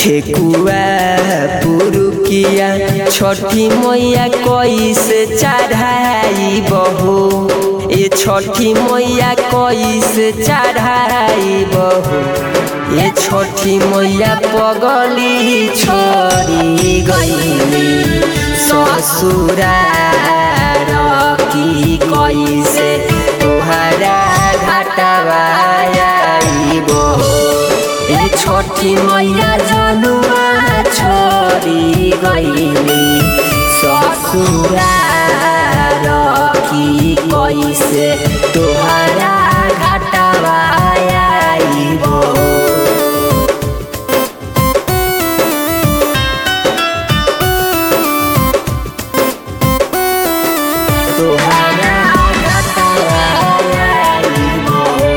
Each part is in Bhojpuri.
ठेकुआ पुरुकिया छठी मैया कैसे चढ़ाई बहो ये छठी मैया कैसे चढ़ाई बहो ये छठी मैया पगली छोड़ी गईली ससुरार की कैसे तोहरा घाटवा बहो ए छठी मैया जनुआ छोड़ी गईली ससुरार की कैसे तोहरा घाटवा आइबो तोहरा घाटवा आइबो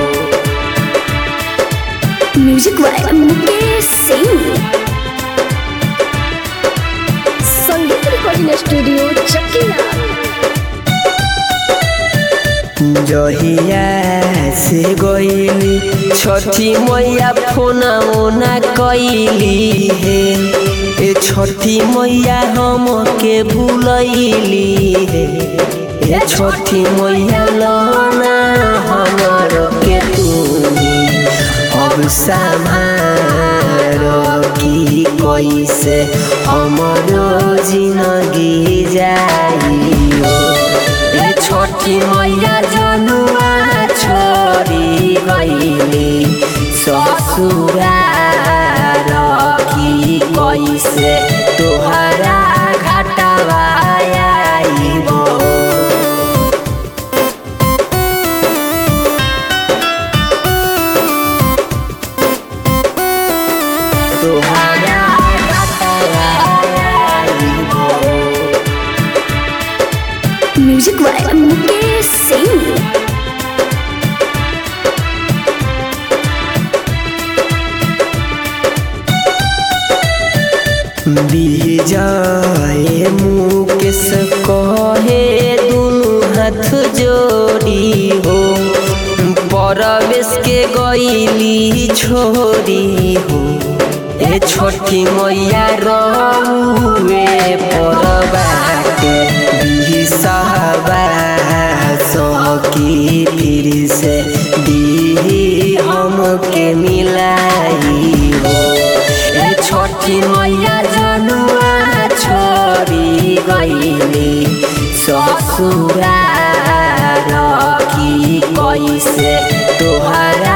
म्यूजिक बाय मुकेश सिंह संगीत रिकॉर्डिंग स्टूडियो चकिया जहिया से गईली छठी मैया फोना ओना कैली हे ए छठी मैया हम के भूलैली हे ए छठी मैया लना हमर के तू अब संभार की कैसे हमरो जिंदगी जाइयो ए छोटी मैया जनुआ छोड़ी गईली ससुरार की कैसे तोहरा घाटवा आइबो तोहरा घाटवा आइबो म्यूजिक बाय मुकेश सिंह विजय मुकेश कहे दुनु हाथ जोड़ी हो परवेश के गईली छोड़ी हो ए छोटी मैया रहुए परबाटे बिसहबा सकी फिर से दी हमके मिलाई हो ए छोटी मैया जनुआ छोड़ी गईली ससुरार की कैसे तोहरा